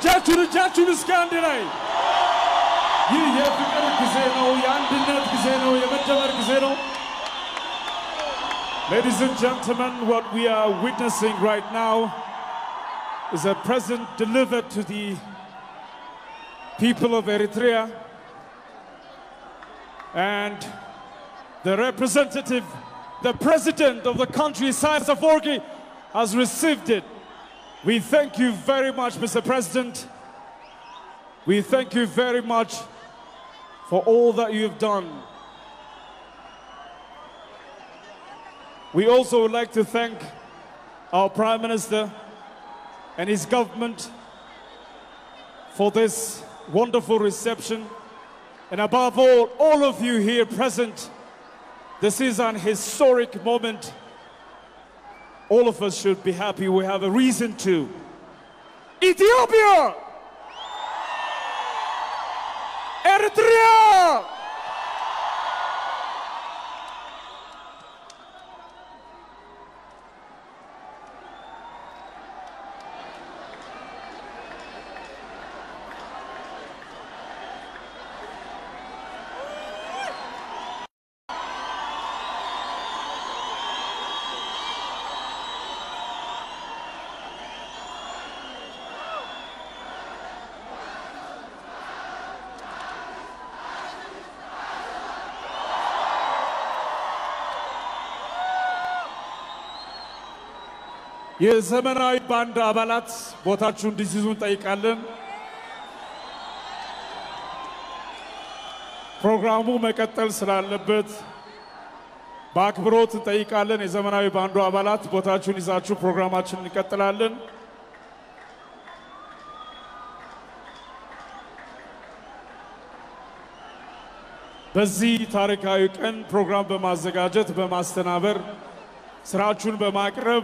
እጃችሁን እጃችሁን እስከ አንድ ላይ ይህ የፍቅር ጊዜ ነው፣ የአንድነት ጊዜ ነው፣ የመደመር ጊዜ ነው። Ladies and gentlemen, what we are witnessing right now is a present delivered to the people of Eritrea and the representative, the president of the country, Isaias Afwerki, has received it. We thank you very much, Mr. President. We thank you very much for all that you have done. We also would like to thank our Prime Minister and his government for this wonderful reception. And above all, all of you here present, this is an historic moment. All of us should be happy. We have a reason to. Ethiopia! Eritrea! የዘመናዊ ባንድ አባላት ቦታችሁ እንዲይዙ እንጠይቃለን። ፕሮግራሙ መቀጠል ስላለበት በአክብሮት እንጠይቃለን። የዘመናዊ ባንዱ አባላት ቦታችሁን ይዛችሁ ፕሮግራማችን እንቀጥላለን። በዚህ ታሪካዊ ቀን ፕሮግራም በማዘጋጀት በማስተናበር ስራችሁን በማቅረብ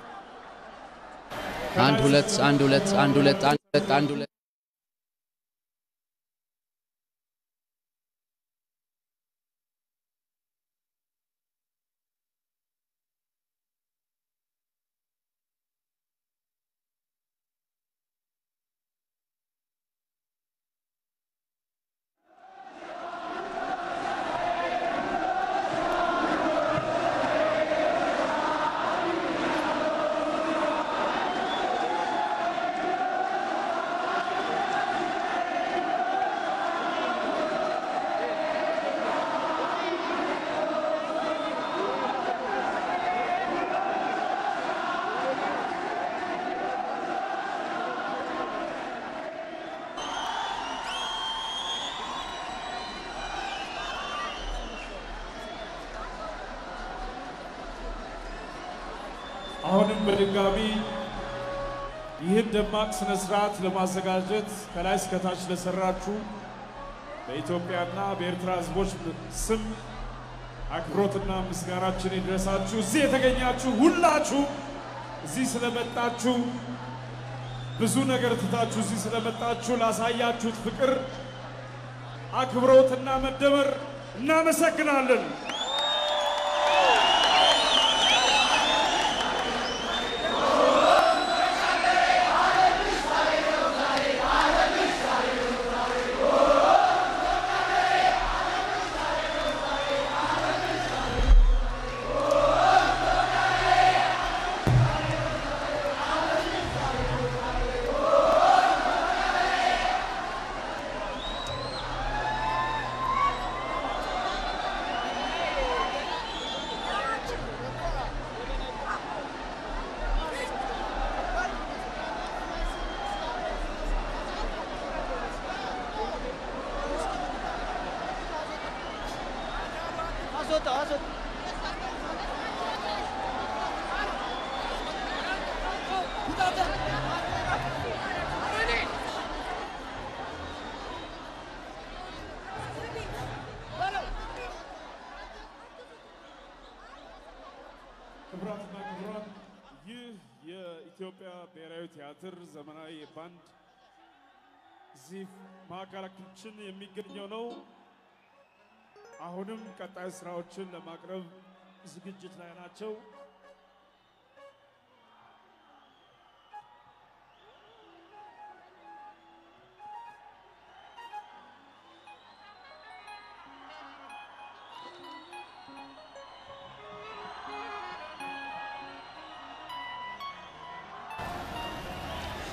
አንድ ሁለት አንድ ሁለት አንድ ሁለት አንድ ሁለት አንድ ሁለት አሁንም በድጋሚ ይህን ደማቅ ስነ ስርዓት ለማዘጋጀት ከላይ እስከታች ለሰራችሁ በኢትዮጵያና በኤርትራ ሕዝቦች ስም አክብሮትና ምስጋናችን ይድረሳችሁ። እዚህ የተገኛችሁ ሁላችሁ እዚህ ስለመጣችሁ ብዙ ነገር ትታችሁ እዚህ ስለመጣችሁ ላሳያችሁት ፍቅር፣ አክብሮትና መደመር እናመሰግናለን። ክቡራትና ክቡራን ይህ የኢትዮጵያ ብሔራዊ ቲያትር ዘመናዊ ባንድ እዚህ ማዕከላችን የሚገኘው ነው። አሁንም ቀጣይ ስራዎችን ለማቅረብ ዝግጅት ላይ ናቸው።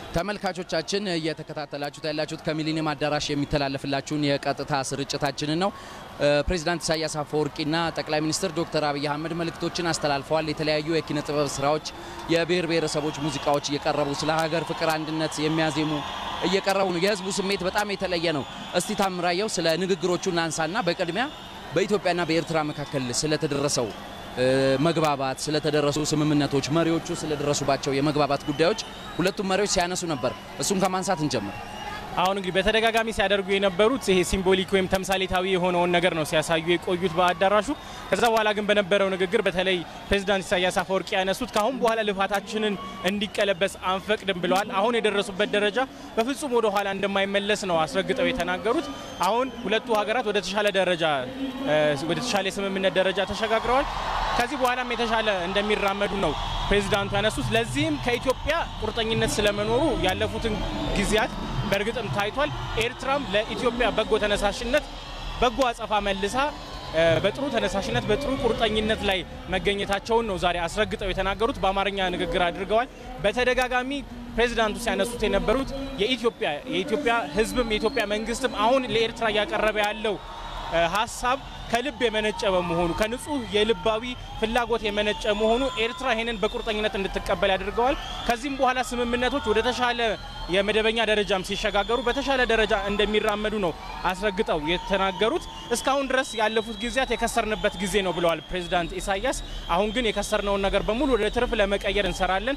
ተመልካቾቻችን እየተከታተላችሁት ያላችሁት ከሚሊኒየም አዳራሽ የሚተላለፍላችሁን የቀጥታ ስርጭታችንን ነው። ፕሬዚዳንት ኢሳያስ አፈወርቂና ጠቅላይ ሚኒስትር ዶክተር አብይ አህመድ መልእክቶችን አስተላልፈዋል። የተለያዩ የኪነ ጥበብ ስራዎች፣ የብሔር ብሔረሰቦች ሙዚቃዎች እየቀረቡ ስለ ሀገር ፍቅር፣ አንድነት የሚያዜሙ እየቀረቡ ነው። የህዝቡ ስሜት በጣም የተለየ ነው። እስቲ ታምራየው ስለ ንግግሮቹ እናንሳና በቅድሚያ በኢትዮጵያና በኤርትራ መካከል ስለተደረሰው መግባባት ስለተደረሱ ስምምነቶች መሪዎቹ ስለደረሱባቸው የመግባባት ጉዳዮች ሁለቱም መሪዎች ሲያነሱ ነበር። እሱን ከማንሳት እንጀምር። አሁን እንግዲህ በተደጋጋሚ ሲያደርጉ የነበሩት ይሄ ሲምቦሊክ ወይም ተምሳሌታዊ የሆነውን ነገር ነው ሲያሳዩ የቆዩት በአዳራሹ። ከዛ በኋላ ግን በነበረው ንግግር በተለይ ፕሬዚዳንት ኢሳያስ አፈወርቂ ያነሱት ከአሁን በኋላ ልፋታችንን እንዲቀለበስ አንፈቅድም ብለዋል። አሁን የደረሱበት ደረጃ በፍጹም ወደ ኋላ እንደማይመለስ ነው አስረግጠው የተናገሩት። አሁን ሁለቱ ሀገራት ወደ ተሻለ ደረጃ ወደ ተሻለ የስምምነት ደረጃ ተሸጋግረዋል። ከዚህ በኋላም የተሻለ እንደሚራመዱ ነው ፕሬዚዳንቱ ያነሱት። ለዚህም ከኢትዮጵያ ቁርጠኝነት ስለመኖሩ ያለፉትን ጊዜያት በእርግጥም ታይቷል። ኤርትራም ለኢትዮጵያ በጎ ተነሳሽነት በጎ አጸፋ መልሳ በጥሩ ተነሳሽነት በጥሩ ቁርጠኝነት ላይ መገኘታቸውን ነው ዛሬ አስረግጠው የተናገሩት። በአማርኛ ንግግር አድርገዋል። በተደጋጋሚ ፕሬዚዳንቱ ሲያነሱት የነበሩት የኢትዮጵያ የኢትዮጵያ ሕዝብም የኢትዮጵያ መንግስትም አሁን ለኤርትራ እያቀረበ ያለው ሀሳብ ከልብ የመነጨ በመሆኑ ከንጹህ የልባዊ ፍላጎት የመነጨ መሆኑ ኤርትራ ይህንን በቁርጠኝነት እንድትቀበል ያደርገዋል። ከዚህም በኋላ ስምምነቶች ወደ ተሻለ የመደበኛ ደረጃም ሲሸጋገሩ በተሻለ ደረጃ እንደሚራመዱ ነው አስረግጠው የተናገሩት። እስካሁን ድረስ ያለፉት ጊዜያት የከሰርንበት ጊዜ ነው ብለዋል ፕሬዚዳንት ኢሳያስ። አሁን ግን የከሰርነውን ነገር በሙሉ ወደ ትርፍ ለመቀየር እንሰራለን።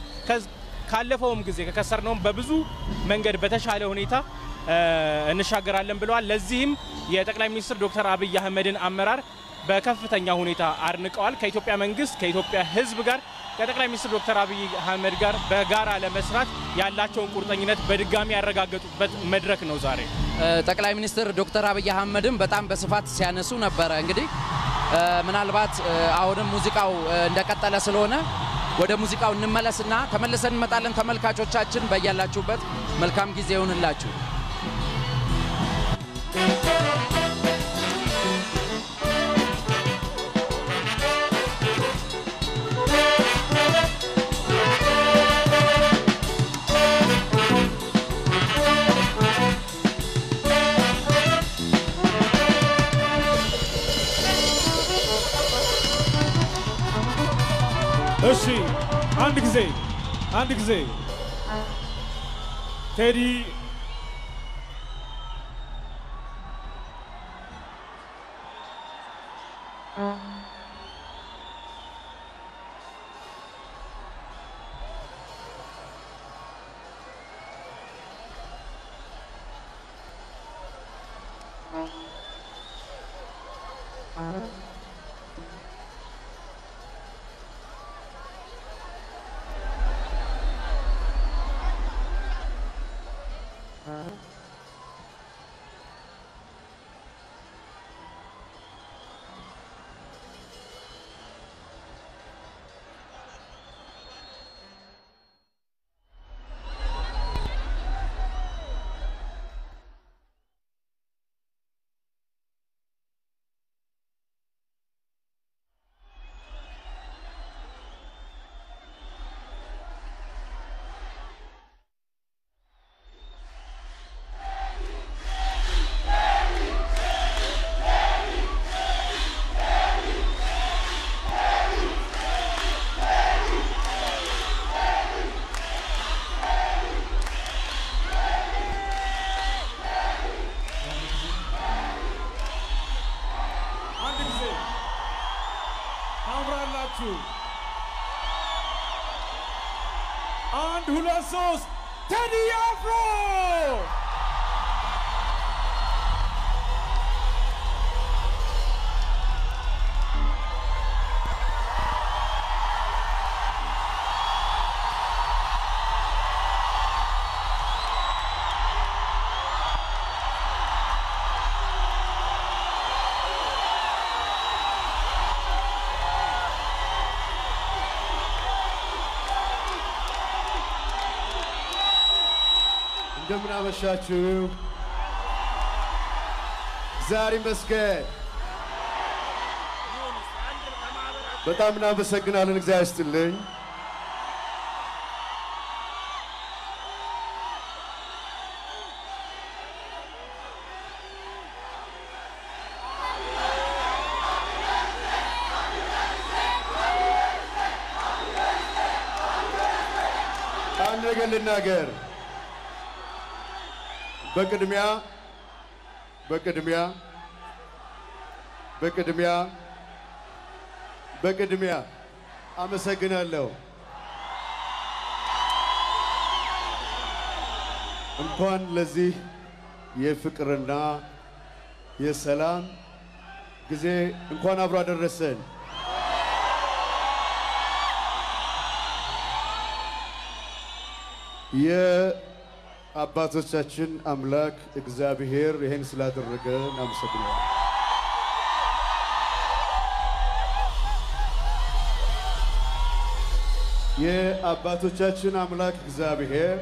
ካለፈውም ጊዜ ከከሰርነውም በብዙ መንገድ በተሻለ ሁኔታ እንሻገራለን ብለዋል። ለዚህም የጠቅላይ ሚኒስትር ዶክተር አብይ አህመድን አመራር በከፍተኛ ሁኔታ አድንቀዋል። ከኢትዮጵያ መንግስት ከኢትዮጵያ ሕዝብ ጋር ከጠቅላይ ሚኒስትር ዶክተር አብይ አህመድ ጋር በጋራ ለመስራት ያላቸውን ቁርጠኝነት በድጋሚ ያረጋገጡበት መድረክ ነው ዛሬ። ጠቅላይ ሚኒስትር ዶክተር አብይ አህመድም በጣም በስፋት ሲያነሱ ነበረ። እንግዲህ ምናልባት አሁንም ሙዚቃው እንደቀጠለ ስለሆነ ወደ ሙዚቃው እንመለስና ተመልሰን እንመጣለን። ተመልካቾቻችን በያላችሁበት መልካም ጊዜ ይሁንላችሁ። እሺ አንድ ጊዜ አንድ ጊዜ ቴዲ አንድ ጊዜ ታምራላችሁ። አንድ ሁለት ሶስት ቴዲ አፍሮ እንደምን አመሻችሁ። ዛሬ መስገን በጣም እናመሰግናለን። እግዚአብሔር ይስጥልኝ። ነገር ልናገር። በቅድሚያ በቅድሚያ በቅድሚያ በቅድሚያ አመሰግናለሁ። እንኳን ለዚህ የፍቅርና የሰላም ጊዜ እንኳን አብሮ አደረሰን። የአባቶቻችን አምላክ እግዚአብሔር ይህን ስላደረገ እናመሰግናለን። የአባቶቻችን አምላክ እግዚአብሔር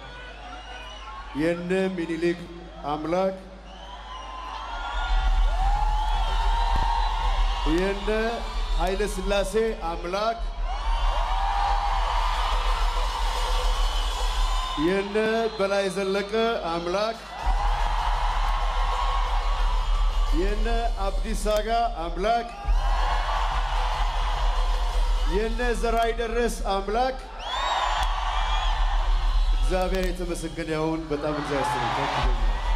የነ ሚኒሊክ አምላክ የነ ኃይለ ሥላሴ አምላክ የነ በላይ ዘለቀ አምላክ የነ አብዲስ አጋ አምላክ የነ ዘራይ ደረስ አምላክ እግዚአብሔር የተመሰገነ ይሁን። በጣም እግዚአብሔር ይመስገን።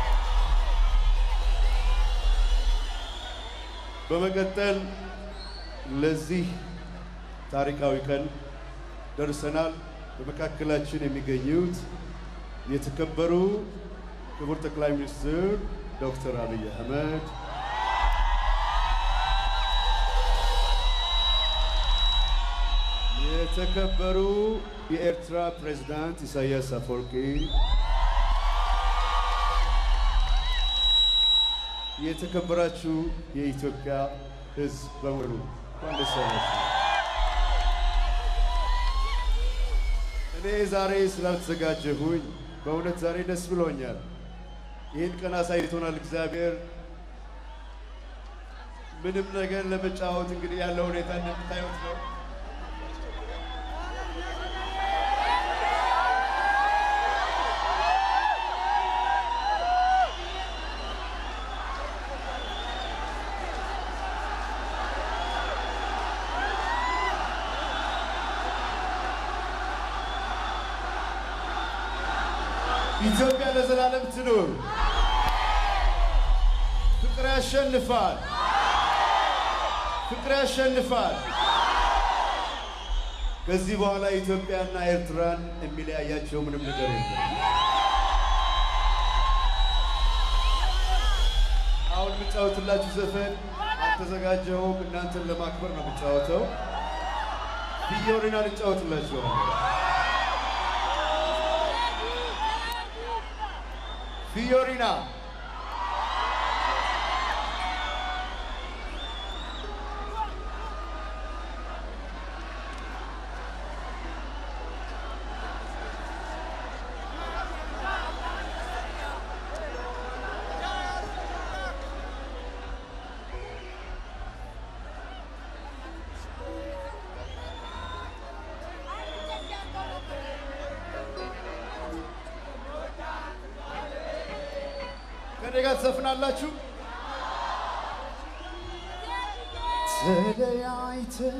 በመቀጠል ለዚህ ታሪካዊ ቀን ደርሰናል። በመካከላችን የሚገኙት የተከበሩ ክቡር ጠቅላይ ሚኒስትር ዶክተር አብይ አህመድ፣ የተከበሩ የኤርትራ ፕሬዝዳንት ኢሳያስ አፈወርቂ፣ የተከበራችሁ የኢትዮጵያ ሕዝብ በሙሉ እንኳን ደስ ያላችሁ። እኔ ዛሬ ስላልተዘጋጀሁኝ በእውነት ዛሬ ደስ ብሎኛል። ይህን ቀን አሳይቶናል እግዚአብሔር። ምንም ነገር ለመጫወት እንግዲህ ያለው ሁኔታ እንደምታዩት ነው። ኢትዮጵያ ለዘላለም ትኑር። ፍቅር ያሸንፋል። ፍቅር ያሸንፋል። ከዚህ በኋላ ኢትዮጵያና ኤርትራን የሚለያያቸው ምንም ነገር የለም። አሁን የምጫወትላችሁ ዘፈን አልተዘጋጀሁም። እናንተን ለማክበር ነው የምጫወተው። ፊዮሪና ልጫወትላችኋለሁ። ፊዮሪና ከኔ ጋር ትዘፍናላችሁ። ተለያይተን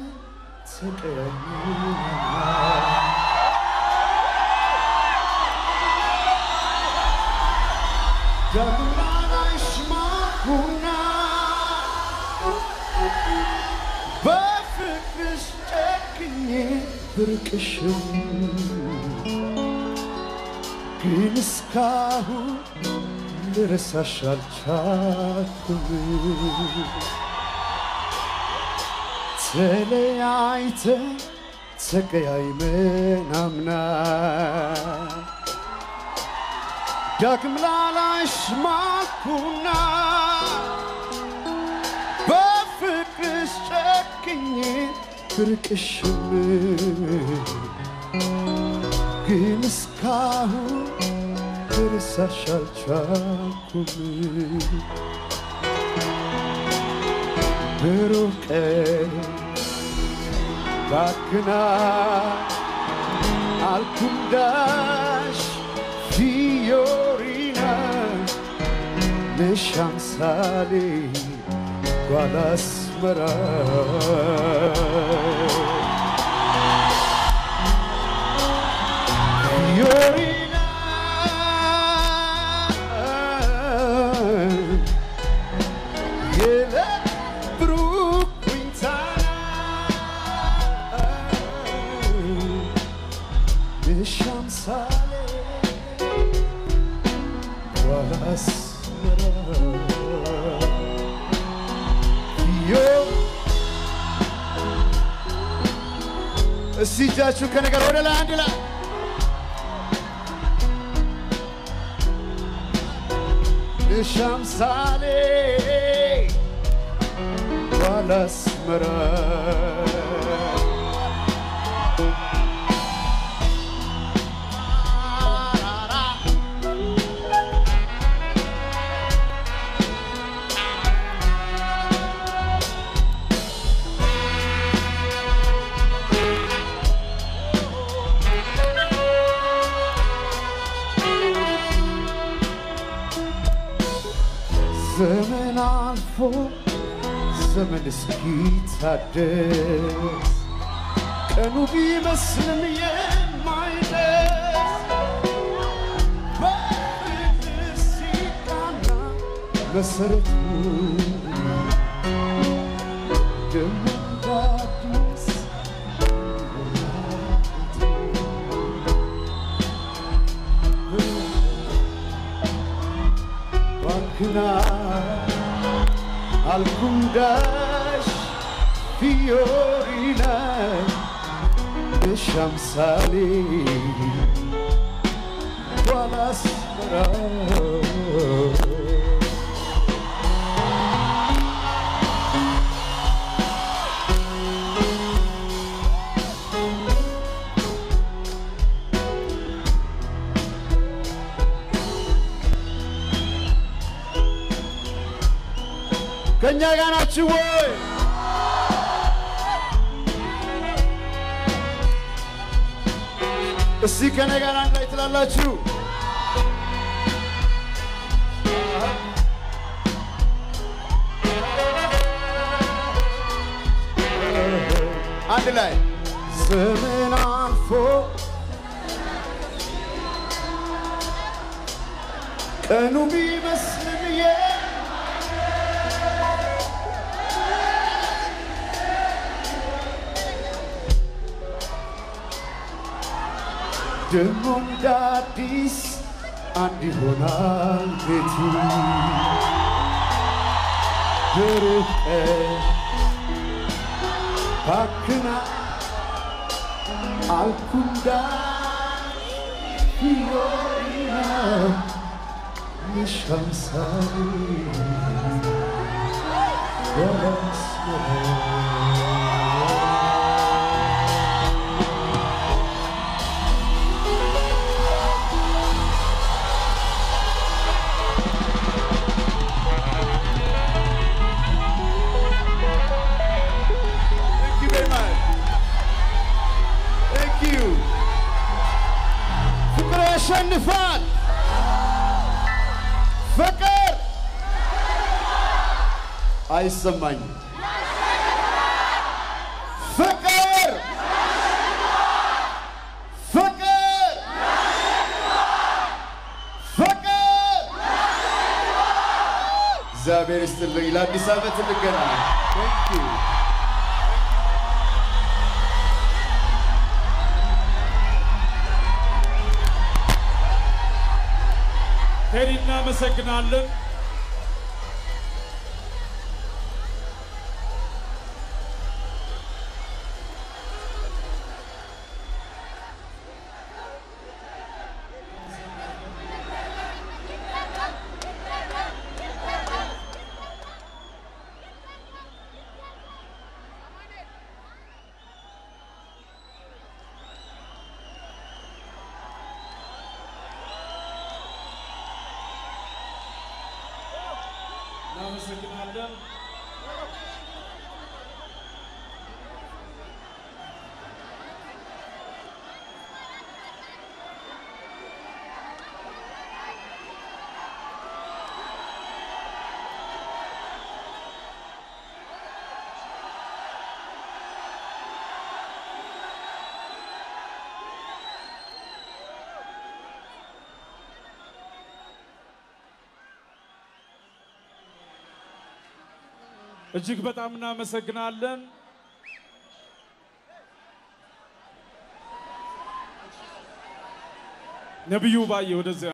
ተቀያይመናል ዳግም አይስማሙና በፍቅርሽ ጨክኜ ብርቅሽም ግን እስካሁን ልረሳሽ አልቻልኩም። ተለያይተን ተቀያይመን አምና ዳግም ላላይሽ ማልኩና በፍቅርሽ ጨክኜ ብርቅሽም ግን እስካሁን ልረሳሽ አልቻልኩም። ብሩህ ቀን ባክና አልኩንዳሽ ፊዮሪና ነሽ አምሳሌ ጓል አስመራ ፊዮሪና እስቲ እጃችሁ ከነገር ወደ ላይ አንድ ላይ ሻምሳሌ ባላስመራ ዘመን አልፎ ዘመን እስኪታደስ ቀኑ ቢመስልም የማይደርስ በፍቅር ሲቃና መሰረቱ ደግሞ እንደ አዲስ ባንክና alcundas fiorina shamsali walasmara ከእኛ ጋር ናችሁ ወይ? እስቲ ከእኔ ጋር አንድ ላይ ትላላችሁ። አንድ ላይ ዘመን አልፎ ቀኑ ቢመስልም የ ደግሞ እንደ አዲስ አንድ ይሆናል ቤቱ ድርቀ ባክና አልኩንዳ ፊዮሪና የሻምሳሌ Thank you very much. Thank you. ፍቅር ያሸንፋል። ፍቅር አይሰማኝም። ፍቅር ፍቅር ፍቅር እግዚአብሔር ይስጥልኝ። ለአዲስ ዓመት እንገናኝ። Thank you. ቴዲ እናመሰግናለን። እናመሰግናለን። እጅግ በጣም እናመሰግናለን። ነቢዩ ባየ ወደዚያ